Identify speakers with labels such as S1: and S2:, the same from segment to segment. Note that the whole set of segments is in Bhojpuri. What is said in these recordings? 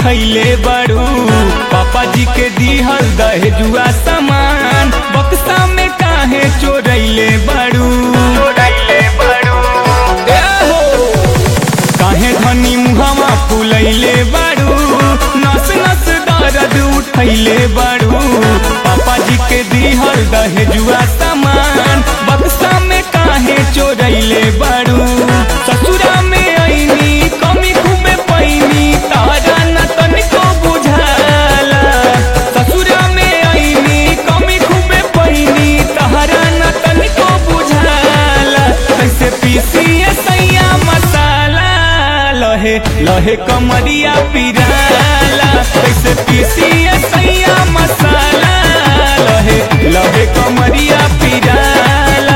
S1: उठैले बड़ू पापा जी के दिहल दहेजुआ सामान बक्सा में काहे चोरैले बड़ू चोरैले बड़ू काहे धनी मुहवा फुलैले बाड़ू नस नस दर्द उठैले बाड़ू पापा जी के दिहल दहेजुआ सामान बक्सा में काहे चोरैले बाड़ू ससुरा में ऐनी कमी खूबे पैनी तारा न तनिको बुझाला ससुरा में ऐनी कमी खूबे पैनी तारा न तनिको बुझाला कैसे पीसिए सैया मसाला लहे लहे कमरिया पिराला कैसे पीसिए सैया मसाला लहे लहे कमरिया पिराला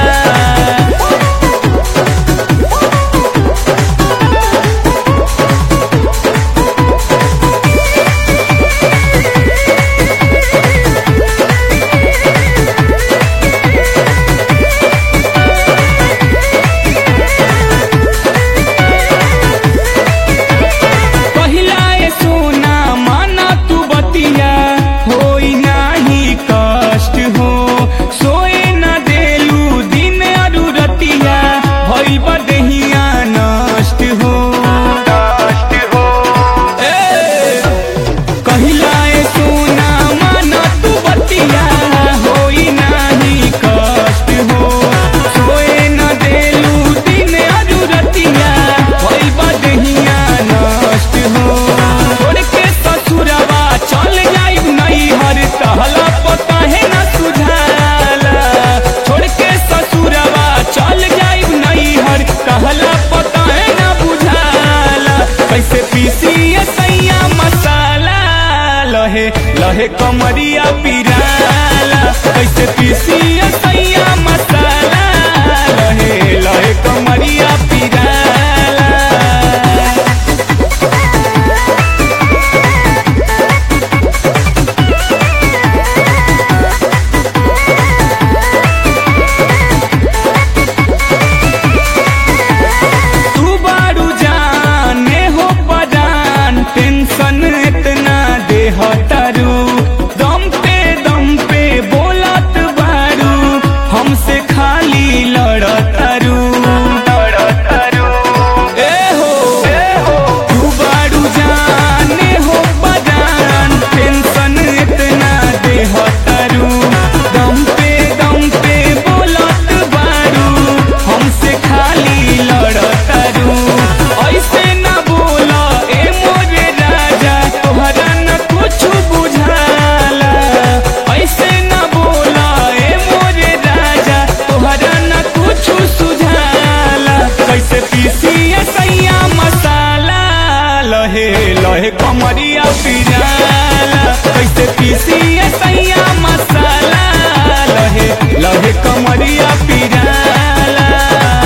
S1: पहिला ए सोना माना तू बतिया होई नाही कष्ट हो सोए न देलू दिन अरु रतिया भइल बदहिया नष्ट हो नष्ट हो कहिला ए सोना माना तू बतिया होई नाही कष्ट हो सोए न देलू दिन अरु रतिया भइल बदहिया नष्ट हो छोड़ के ससुरवा चल जाइब नहीं हर तहला पता है न सुझाला छोड़ के ससुरवा चल जाइब नहीं हर कहला पता है न बुझाला कैसे पीसिए सैया मसाला लहे लहे कमरिया पिराला कैसे पीसिए सैया मसाला लहे लहे कमरिया पिराला तू बारू जाने हो परान टेंशन इतना दे हटारू दम पे दम पे बोलत बारू हमसे खाली लड़तारू लड़तारू ए हो ए हो तू बारू जाने हो परान टेंशन इतना दे हटारू दम पे दम पे बोलत बारू हमसे खाली लड़तारू ऐसे न बोला ए मोरे राजा तोहरा न कुछ बुझाला ऐसे न बोला ए मोरे राजा तोहरा न कुछ सुझाला कैसे पीसिए सैया मसाला लहे लहे कमरिया पिराला कैसे पीसिए सैया मसाला लहे लहे कमरिया पिराला